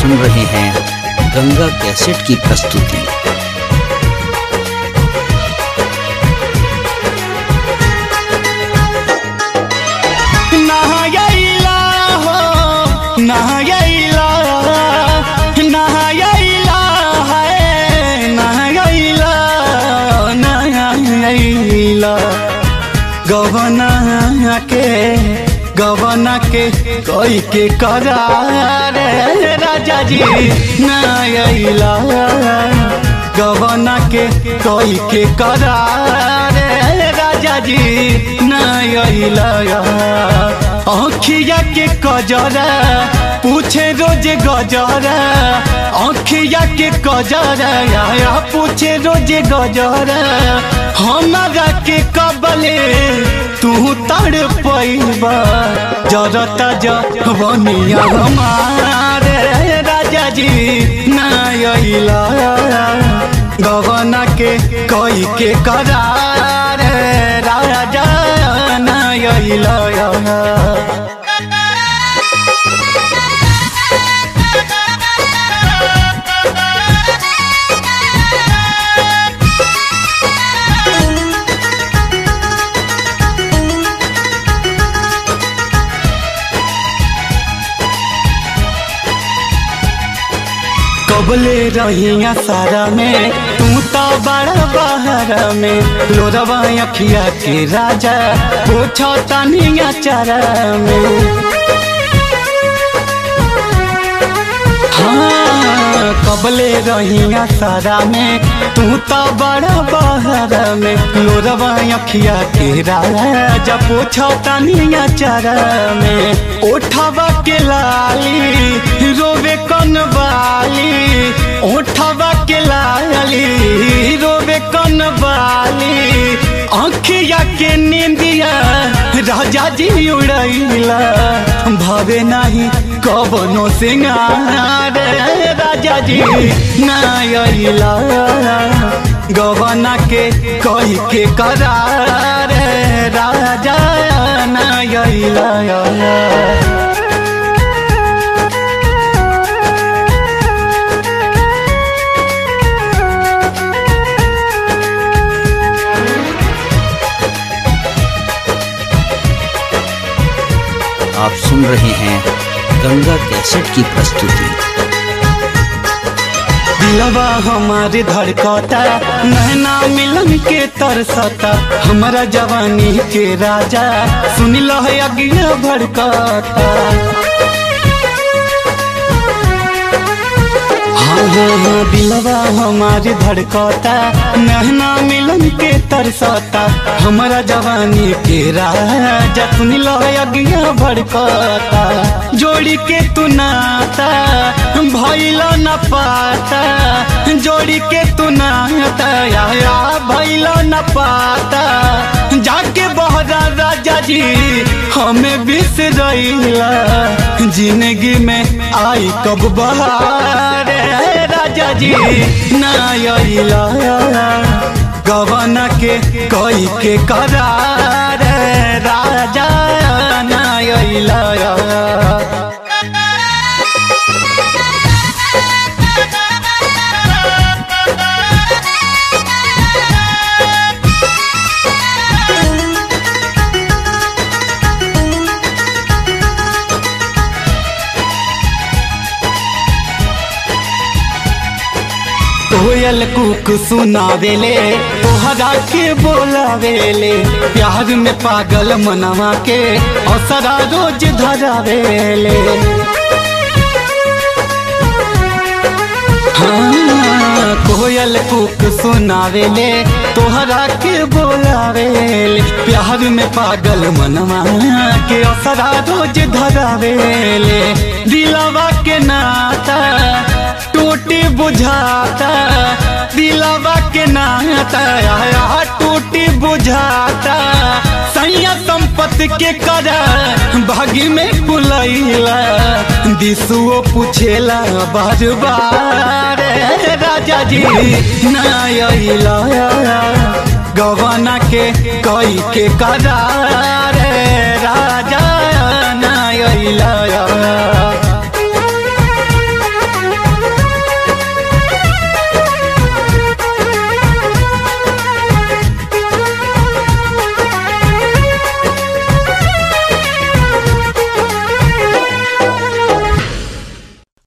सुन रहे हैं गंगा कैसेट की प्रस्तुति नहायला हो नहायला नहायला है नहायला नहायला गवना के गवना के कोई के करार राजा जी नहायला गवना के कोई के करार राजा जी नहायला आँखिया के कजरा पूछे रोज गजरा आँखिया के कजरा या पूछे रोज गजरा हमारा के कबले तू तड़ पैबा जरता जवनिया हमारे राजा जी नैला गवना के कोई के करार राजा नैला कबले रहिया सारा में तू तो बड़ा बाहर में लोरवा अखिया के राजा पूछो तनिया चारा में हाँ कबले रहिया सारा में तू तो बड़ा बाहर में लोरवा अखिया के राजा पूछो तनिया चारा में उठवा के लाली रोवे कन वाली उठवा के लाली रोवे कन वाली आँखिया के नींदिया राजा जी उड़ैला भावे नहीं कबनो सिंगार राजा जी नैला गवना के कही के करार राजा नैला आप सुन रहे हैं गंगा कैसेट की प्रस्तुति दिलवा हमारे धड़कता नैना मिलन के तरसता हमारा जवानी के राजा सुन लो है अगिया भड़कता हाँ हाँ हाँ दिलवा हमारे धड़कता नहना मिलन के तरसता हमारा जवानी के राजा सुन लो अगिया भड़कता जोड़ी के तू नाता भैल न पाता जोड़ी के तू नाता या भैल न पाता जाके बहरा राजा जी हमें बिसरैला जिंदगी में आई कब बहार राजा जी नैला गवना के कोई के करार राजा नैला कोयल कुक सुनावेले तोहरा के बोलावेले प्यार में पागल मनवा के असरा रोज धरावेले हाँ, कोयल कुक सुनावेले तोहरा के बोलावेले प्यार में पागल मनवा के असरा रोज धरावेले दिलवा के नाता टूटी बुझाता दिलवा के नाता आया टूटी बुझाता सैया संपत्ति के करा भागी में बुलैला दिसुओ पूछेला बार बार राजा जी नैला गवना के कई के करार